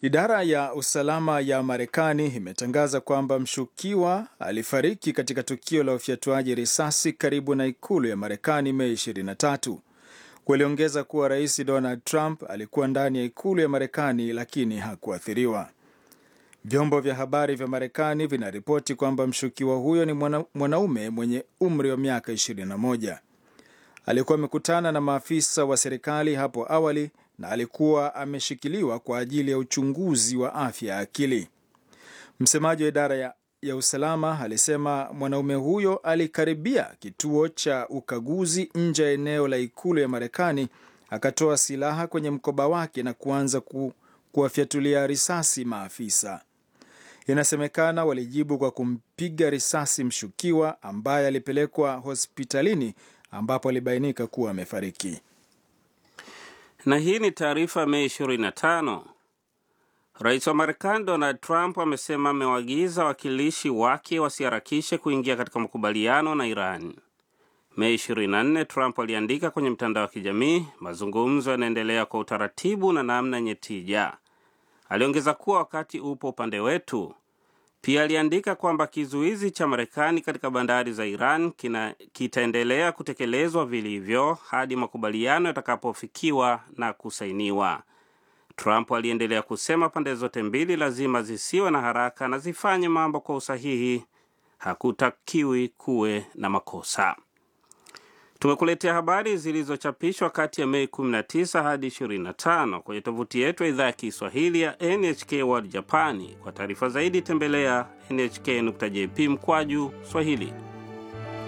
Idara ya usalama ya Marekani imetangaza kwamba mshukiwa alifariki katika tukio la ufyatuaji risasi karibu na ikulu ya Marekani Mei 23. Waliongeza kuwa Rais Donald Trump alikuwa ndani ya ikulu ya Marekani lakini hakuathiriwa. Vyombo vya habari vya Marekani vinaripoti kwamba mshukiwa huyo ni mwana, mwanaume mwenye umri wa miaka 21. Alikuwa amekutana na maafisa wa serikali hapo awali na alikuwa ameshikiliwa kwa ajili ya uchunguzi wa afya ya akili. Msemaji wa idara ya, ya usalama alisema mwanaume huyo alikaribia kituo cha ukaguzi nje ya eneo la ikulu ya Marekani, akatoa silaha kwenye mkoba wake na kuanza ku, kuwafyatulia risasi maafisa. Inasemekana walijibu kwa kumpiga risasi mshukiwa ambaye alipelekwa hospitalini ambapo alibainika kuwa amefariki. Na hii ni taarifa Mei 25. Rais wa Marekani Donald Trump amesema amewaagiza wawakilishi wake wasiharakishe kuingia katika makubaliano na Iran. Mei 24, Trump aliandika kwenye mtandao wa kijamii, mazungumzo yanaendelea kwa utaratibu na namna yenye tija. Aliongeza kuwa wakati upo upande wetu. Pia aliandika kwamba kizuizi cha Marekani katika bandari za Iran kina, kitaendelea kutekelezwa vilivyo hadi makubaliano yatakapofikiwa na kusainiwa. Trump aliendelea kusema pande zote mbili lazima zisiwe na haraka na zifanye mambo kwa usahihi. Hakutakiwi kuwe na makosa. Tumekuletea habari zilizochapishwa kati ya Mei 19 hadi 25 kwenye tovuti yetu ya idhaa ya Kiswahili ya NHK World Japani. Kwa taarifa zaidi tembelea nhk.jp mkwaju Swahili.